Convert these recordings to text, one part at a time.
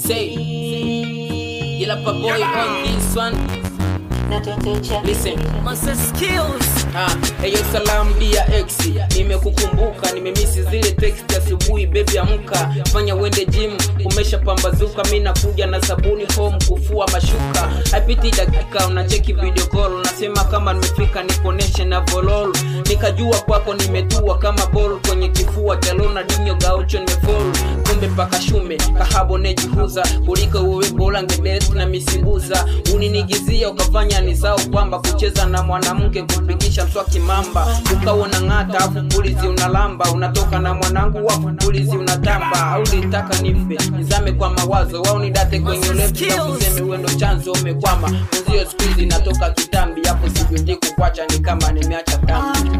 Say, Yelapa boy on this one. Listen. Master skills. Ah, eyo salam dia ex nimekukumbuka nimemisi zile text asubuhi bebi amka fanya uende gym umesha pambazuka mi nakuja na sabuni home kufua mashuka haipiti dakika unacheki video call unasema kama nimefika nikoneshe na volol nikajua kwako nimetua kama ball kwenye kifua cha Ronaldinho gaucho nimefall kumbe mpaka shume kahabo nejihuza kuliko uwe bora ngebet na misimbuza uninigizia ukafanya nisau kwamba kucheza na mwanamke kupigisha mswaki mamba ukaona ng'ata afu pulizi unalamba unatoka na mwanangu wafu pulizi unatamba au litaka nife nizame kwa mawazo wao nidate kwenye ulevi na kuseme uendo chanzo umekwama uzio siku hizi natoka kitambi hapo sikuji kukwacha ni kama nimeacha kambi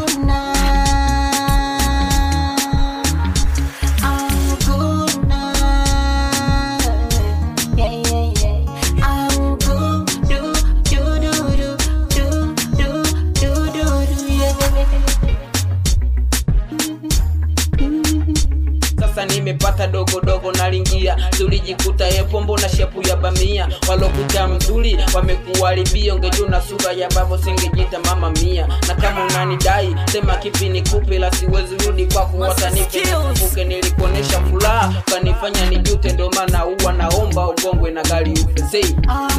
sasa nimepata dogo dogo nalingia tulijikuta yepombo na shepu ya bamia walokuta mzuri wamekuharibia ungejuna sura ya babo singejita mama mia na kama unanidai sema kipi nikupe la siwezi rudi kwako watanifuke nilikuonesha furaha ukanifanya nijute ndo maana huwa naomba ugongwe na gari ufezei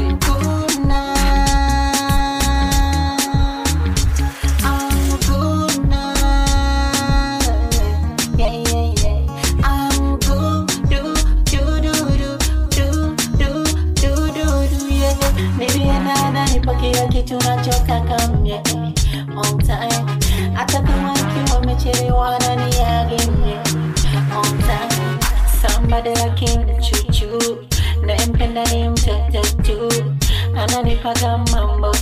kila kitu nachotaka mie on time hata kama ikiwa umechelewa na niage mie on time somebody like him chuchu naempenda ni mtoto tu ananipaga mambo